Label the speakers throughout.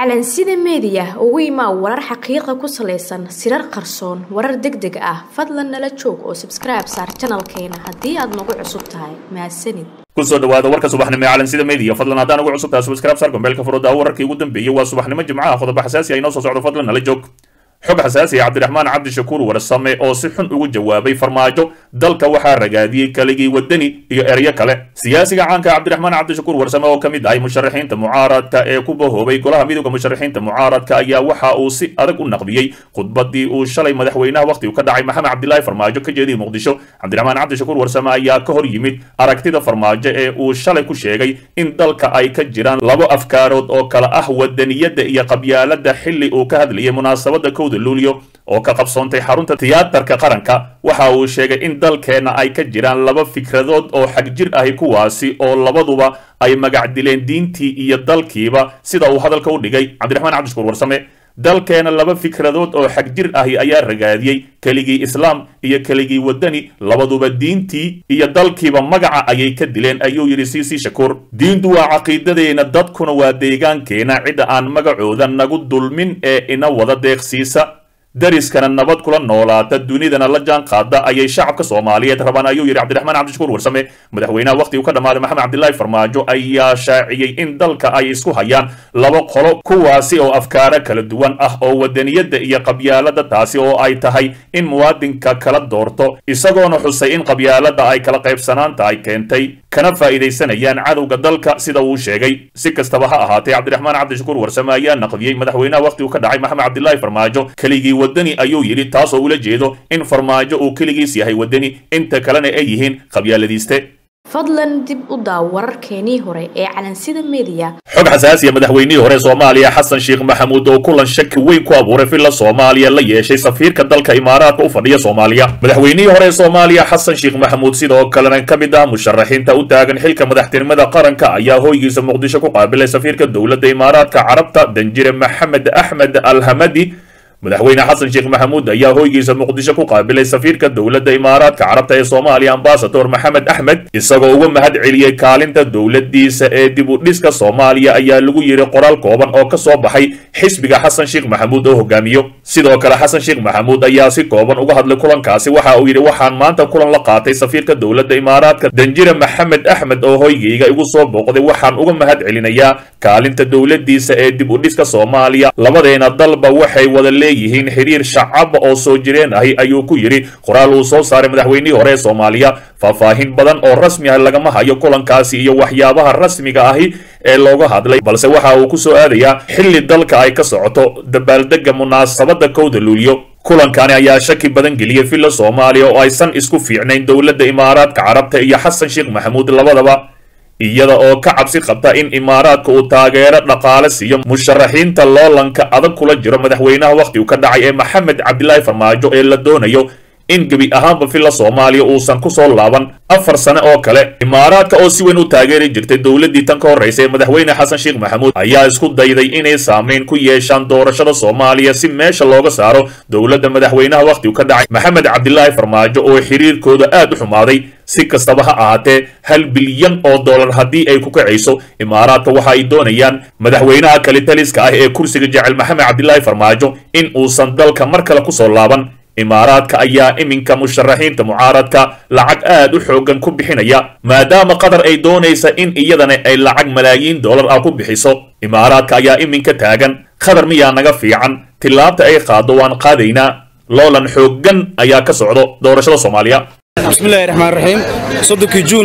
Speaker 1: calansida meediya ugu imaa warar xaqiiqa ku salaysan sirar qarsoon warar deg deg ah fadlan nala joog oo sabskribe saar janalkeena haddii aad nagu cusub tahay mahadsanid
Speaker 2: kusoo dhawaada warka subaxnimo ee calansida media fadlan haddaan ugu cusub tahay subscribe saar gombeelka furooda wararkii ugu dambeeyey waa subaxnimo jimcaha qodobo xasaasi ah inoo soo socdo fadlan nala joog xog xasaasi ah cabdiraxmaan cabdishakuur warsame oo si xun ugu jawaabay farmaajo dalka waxaa ragaadiyey kaligii wadani iyo eryo kale siyaasiga caanka cabdiraxmaan cabdishakuur warsame oo ka mid ahay musharaxiinta mucaaradka ee ku bahoobay golaha midooda musharaxiinta mucaaradka ayaa waxa uu si adag u naqdiyey khudbadii uu shalay madaxweynaha wakhtigu ka dhacay maxamed cabdilaahi farmaajo ka jeediyey muqdisho cabdiraxmaan cabdishakuur warsame ayaa ka hor yimid aragtida farmaajo ee uu shalay ku sheegay in dalka ay ka jiraan labo afkaarood oo kale ah wadaniyadda iyo qabyaalada xili uu ka hadlayay munaasabada kowda luulyo oo ka qabsoontay xarunta tiyaatarka qaranka waxa uu sheegay in dalkeenna ay ka jiraan laba fikradood oo xagjir ahi kuwaasi oo labaduba ay magac dileen diintii iyo dalkiiba sida uu hadalka u dhigay cabdiraxmaan cabdishukuur warsame dalkeena laba fikradood oo xagjir ahi ayaa ragaadiyey keligii islaam iyo keligii wadani labaduba diintii iyo dalkiiba magaca ayay ka dileen ayuu yidhi siisi shakuur diintu waa caqiidadeena dadkuna waa deegaankeena cidda aan magacooda nagu dulmin ee ina wada deeqsiisa dariskana nabad kula noolaata dunidana la jaan qaada ayay shacabka soomaaliyeed rabaan ayuu yidhi cabdiraxmaan cabdishakuur warsame madaxweynaha wakhtigu ka dhammaaday maxamed cabdilaahi farmaajo ayaa shaaciyey in dalka ay isku hayaan laba qolo kuwaasi oo afkaaro kala duwan ah oo wadaniyadda iyo qabyaalada taasi oo ay tahay in muwaadinka kala doorto isagoona xusay in qabyaalada ay kala qaybsanaanta ay keentay kana faa'iidaysanayaan cadowga dalka sida uu sheegay si kastaba ha ahaatee cabdiraxmaan cabdishakuur warsame ayaa naqdiyey madaxweynaha wakhtigu ka dhacay maxamed cabdilaahi farmaajo keligii wadani ayuu yidhi taasoo ula jeedo in farmaajo uu keligiis yahay wadani inta kalena ay yihiin qabyaaladiiste
Speaker 1: fadlan dib u daaw wararkeenii hore ee calansida meediya
Speaker 2: xog xasaasiya madaxweynihii hore soomaaliya xasan sheekh maxamuud oo kulan shaki weyn ku abuuray villa soomaaliya la yeeshay safiirka dalka imaaraadka u fadhiya soomaaliya madaxweynihii hore ee soomaaliya xasan sheekh maxamuud sidoo kalena ka mid ah musharaxiinta u taagan xilka madaxtinimada qaranka ayaa hoygiisa muqdisho ku qaabilay safiirka dowladda imaaraadka carabta danjire maxamed axmed alhamadi madaxweyne xasan sheekh maxamuud ayaa hoygiisa muqdisho ku qaabilay safiirka dowladda imaaraadka carabta ee soomaaliya ambasador maxamed axmed isagoo uga mahad celiyey kaalinta dowladdiisa ee dib u dhiska soomaaliya ayaa lagu yidhi qoraal kooban oo ka soo baxay xisbiga xasan sheekh maxamuud oo hogaamiyo sidoo kale xasan sheekh maxamuud ayaa si kooban uga hadlay kulankaasi waxa uu yidhi waxaan maanta kulan la qaatay safiirka dowladda imaaraadka danjire maxamed axmed oo hoygayga igu soo booqday waxaan uga mahad celinayaa kaalinta dowladdiisa ee dib u dhiska soomaaliya labadeena dalba waxay wada leeyihiin xiriir shacaba oo soo jireen ahi ayuu ku yidhi qoraal uu soo saaray madaxweynihii hore ee soomaaliya faahfaahin badan oo rasmi ah lagama hayo kulankaasi iyo waxyaabaha rasmiga ahi ee looga hadlay balse waxa uu ku soo aadayaa xilli dalka ay ka socoto dabaaldega munaasabada kowda luulyo kulankani ayaa shaki badan geliyey villa soomaaliya oo aysan isku fiicnayn dowladda imaaraadka carabta iyo xasan sheekh maxamuud labadaba iyada oo ka cabsi qabta in imaaraadka uu taageero dhaqaale siiyo musharaxiinta loolanka adag kula jiro madaxweynaha wakhtigu ka dhacay ee maxamed cabdilaahi farmaajo ee la doonayo in gebi ahaanba villa soomaaliya uusan ku soo laaban afar sane oo kale imaaraadka oo si weyn u taageeri jirtay dowladdii tan ka horraysay ee madaxweyne xasan sheekh maxamuud ayaa isku dayday inay saamayn ku yeeshaan doorashada soomaaliya si meesha looga saaro dowladda madaxweynaha wakhtigu ka dhacay maxamed cabdilaahi farmaajo oo xiriirkooda aad u xumaaday si kastaba ha ahaatee hal bilyan oo dollar haddii ay ku kacayso imaaraadka waxa ay doonayaan madaxweynaha kalitaliska ah ee kursiga jecel maxamed cabdilaahi farmaajo in uusan dalka mar kale ku soo laaban imaaraadka ayaa iminka musharaxiinta mucaaradka lacag aad u xoogan ku bixinaya maadaama qatar ay doonaysa in iyadana ay lacag malaayiin dollar ah ku bixiso imaaraadka ayaa iminka taagan qatar miyaa naga fiican tillaabta ay qaado waan qaadaynaa loolan xooggan ayaa ka socdo doorashada soomaaliya
Speaker 3: bismillahi raxmaan raxiim soddonkii juun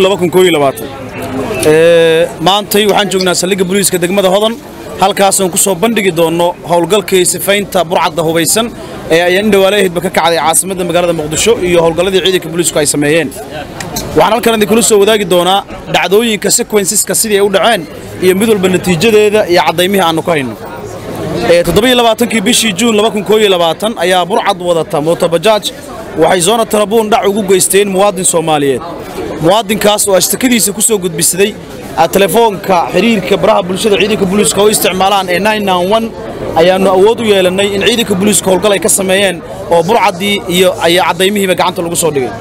Speaker 3: maantay waxaan joognaa saldhigga booliiska degmada hodan halkaasaan ku soo bandhigi doonno howlgalkii sifaynta burcadda hubaysan ee ayaan indhawaalaheedba ka kacday caasimadda magaalada muqdisho iyo howlgalladii ciidanka booliisku ay sameeyeen waxaan halkan idinkula soo wadaagi doonaa dhacdooyinka sekwensiska sidii ay u dhaceen iyo mid walba natiijadeeda iyo caddaymihii aannu ka hayno toddobailabaatankii bishii juun ayaa burcad wadata mootobajaaj waxay zoona tarabuun dhac ugu geysteen muwaadin soomaaliyeed muwaadinkaas oo ashtakadiisa ku soo gudbisaday telefoonka xiriirka baraha bulshada ciidanka booliiska oo isticmaalaan ee ayaannu awood u yeelannay in ciidanka booliiska howlgal ay ka sameeyeen oo burcaddii iyo ayaa caddaymihiiba gacanta lagu soo dhigay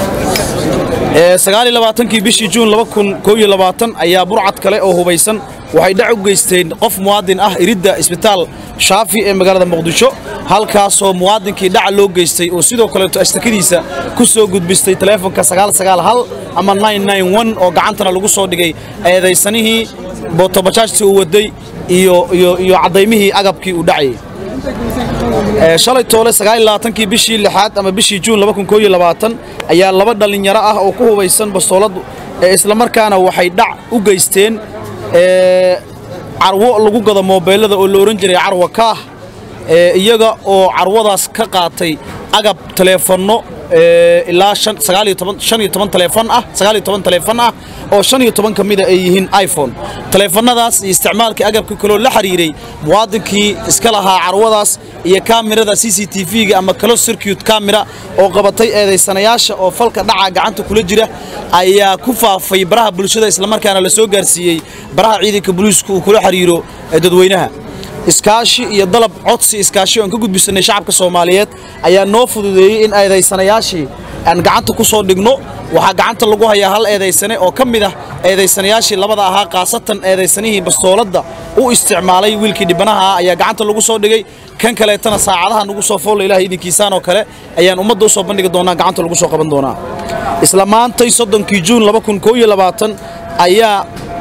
Speaker 3: kii bishii juun ayaa burcad kale oo hubaysan waxay dhac u geysteen qof muwaadin ah iridda isbitaal shaafi ee magaalada muqdisho halkaasoo muwaadinkii dhaca loo geystay oo sidoo kaleeto ashtakadiisa ku soo gudbistay taleefonka ama oo gacantana lagu soo dhigay eedaysanihii bootobajaajtii uu waday iyo cadaymihii agabkii uu dhacayay shalay toole kii bishii lixaad ama bishii juun ayaa laba dhallinyaro ah oo ku hubaysan bastoolad islamarkaana waxay dhac u geysteen carwo lagu gado moobeelada oo la ohan jiray carwa kaah iyaga oo carwadaas ka qaatay agab taleefanno ilaa taleefon ah taleefon ah oo shan iyo toban ka mida ay yihiin iphone taleefannadaas iyo isticmaalkii agabka kaloo la xiriiray muwaadinkii iska lahaa carwadaas iyo kaamirada c c t v-ga ama close circuit camera oo qabatay eedaysanayaasha oo falka dhaca gacanta kula jira ayaa ku faafay baraha bulshada islamarkaana la soo gaarsiiyey baraha ciidanka booliisku uu kula xiriiro dadweynaha iskaashi iyo dalab codsi iskaashi oan ka gudbisanay shacabka soomaaliyeed ayaa noo fududeeyey in eedaysanayaashii aan gacanta ku soo dhigno waxaa gacanta lagu hayaa hal eedaysane oo ka mid ah eedaysanayaashii labada ahaa khaasatan eedaysanihii bastooladda u isticmaalay wiilkii dhibanaha ah ayaa gacanta lagu soo dhigay kan kaleetana saacadaha nagu soo foolla ilaah idinkiisaan oo kale ayaan ummadda u soo bandhigi doonaa gacanta lagu soo qaban doonaa isla maantay soddonkii juun ayaa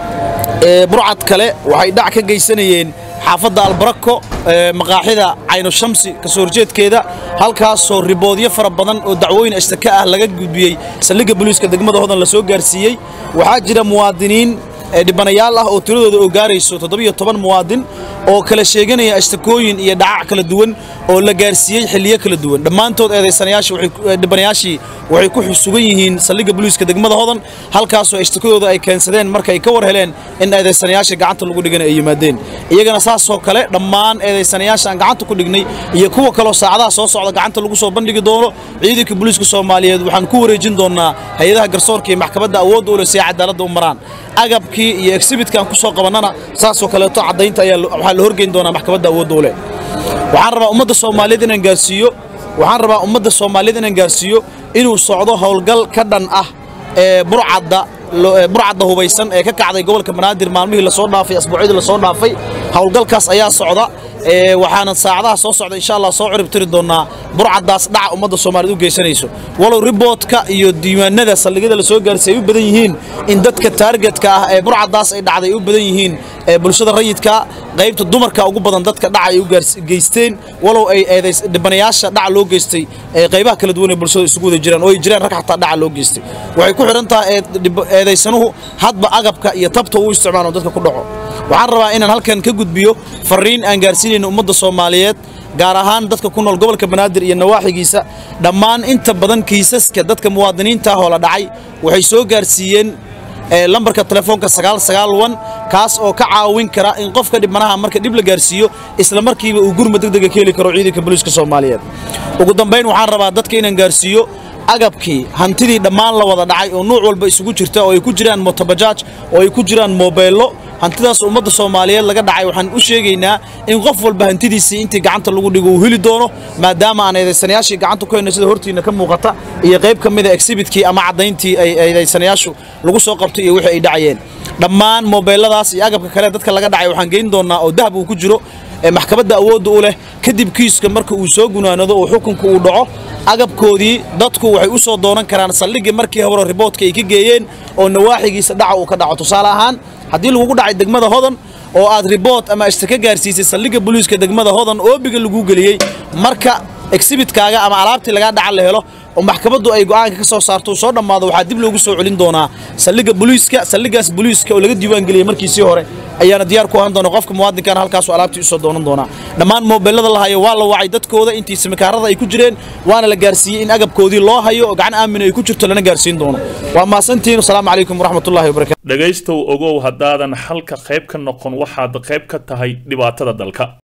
Speaker 3: burcad kale waxay dhac ka geysanayeen xaafadda albarako maqaaxida cayno shamsi kasoo horjeedkeeda halkaasoo riboodyo fara badan oo dacwooyin ashtaka ah laga gudbiyey saldhigga booliiska degmada hodan la soo gaarsiiyey waxaa jira muwaadiniin dhibanayaal ah oo tiradooda oo gaarayso toddobiyo toban muwaadin oo kala sheeganaya ashtakooyin iyo dhacac kala duwan oo la gaarsiiyey xilliyo kala duwan dhammaantood eedaysanayaashidhibanayaashii waxay ku sugan yihiin saldhigga booliiska degmada hodan halkaasoo ashtakadooda ay keensadeen markay ka war heleen in eedaysanayaasha gacanta lagu dhigana ay yimaadeen iyagana saasoo kale dhammaan eedaysanayaasha aan gacanta ku dhignay iyo kuwa kaloo saacadaha soo socda gacanta lagu soo bandhigi doono ciidanka booliiska soomaaliyeed waxaan ku wareejin doonaa hay-adaha garsoorka iyo maxkamadda awoodda u leh si ay cadaaladda u maraan agabkii iyo exhibitkan ku soo qabannana saasoo kaleeto caddaynta ayaa waxaa la horgeyn doonaa maxkamadda awoodda u leh waxaan rabaa ummadda soomaaliyeed inaan gaarsiiyo waxaan rabaa ummadda soomaaliyeed inaan gaarsiiyo inuu socdo howlgal ka dhan ah ee burcadda burcadda hubaysan ee ka kacday gobolka banaadir maalmihii lasoo dhaafay asbuucyadii lasoo dhaafay howlgalkaas ayaa socda waxaana saacadaha soo socda insha allah soo ciribtiri doonaa burcaddaas dhaca ummadda soomaaliyeed u geysanayso walow riboodka iyo diiwaanada saldhigyada la soo gaarsiy ay u badan yihiin in dadka taargetka ah ee burcaddaas ay dhacday ay u badan yihiin bulshada rayidka qaybta dumarka ugu badan dadka dhaca ay u geysteen walow ay dhibanayaasha dhaca loo geystay qaybaha kala duwan ee bulshada isugu wada jiraan oo ay jiraan rag xataa dhaca loo geystay waxay ku xidhan tahay eedaysanuhu hadba agabka iyo tabta uu isticmaalo dadka ku dhaco waxaan rabaa inaan halkan ka gudbiyo fariin aan gaarsiinayno ummadda soomaaliyeed gaar ahaan dadka ku nool gobolka banaadir iyo nawaaxigiisa dhammaan inta badan kiisaska dadka muwaadiniinta ah oo la dhacay waxay soo gaarsiiyeen lambarka telefoonka kaas oo ka caawin kara in qofka dhibanaha marka dhib la gaarsiiyo isla markiiba uu gurma degdega ka heli karo ciidanka booliiska soomaaliyeed ugu dambayn waxaan rabaa dadka inaan gaarsiiyo agabkii hantidii dhammaan la wada dhacay oo nuuc walba isugu jirta oo ay ku jiraan motobajaaj oo ay ku jiraan moobeello hantidaas ummadda soomaaliyeed laga dhacay waxaan u sheegaynaa in qof walba hantidiisii intii gacanta lagu dhigo uu heli doono maadaama aan eedaysanayaashii gacanta ku hayno sida hortiina ka muuqata iyo qayb ka mida exhibitkii ama caddayntii ay eedaysanayaashu lagu soo qabtay iyo wixii ay dhacayeen dhammaan moobeelladaas iyo agabka kale dadka laga dhacay waxaan geyn doonaa oo dahab uu ku jiro maxkamadda awoodda u leh kadib kiiska marka uu soo gunaanado oo xukunka uu dhaco agabkoodii dadku waxay u soo doonan karaan saldhiggii markii hore riboodka ay ka geeyeen oo nawaaxigiisa dhaca uu ka dhaco tusaale ahaan haddii lagugu dhacay degmada hodan oo aad ribood ama ashtaka gaarsiisay saldhigga booliiska degmada hodan oobiga laguu geliyey marka exhibitkaaga ama alaabtii lagaa dhaca la helo oo maxkamaddu ay go'aanka ka soo saarto soo dhammaado waxaa dib loogu soo celin doonaa saldhigga booliiska saldhiggaas booliiska oo laga diiwaan geliyey markiisii hore ayaana diyaar ku ahaan doona qofka muwaadinkaana halkaasu alaabtii usoo doonan doonaa dhammaan moobeellada la hayo waa la wacay dadkooda intii simikaarada ay ku jireen waana la gaarsiiyey in agabkoodii loo hayo oo gacan aamin ay ku jirto lana gaarsiin doono waa mahadsantihiin asalaamu calaykum waraxmatullahi wabarakatu
Speaker 2: dhegaystow ogow haddaadan xalka qayb ka noqon waxaad qayb ka tahay dhibaatada dalka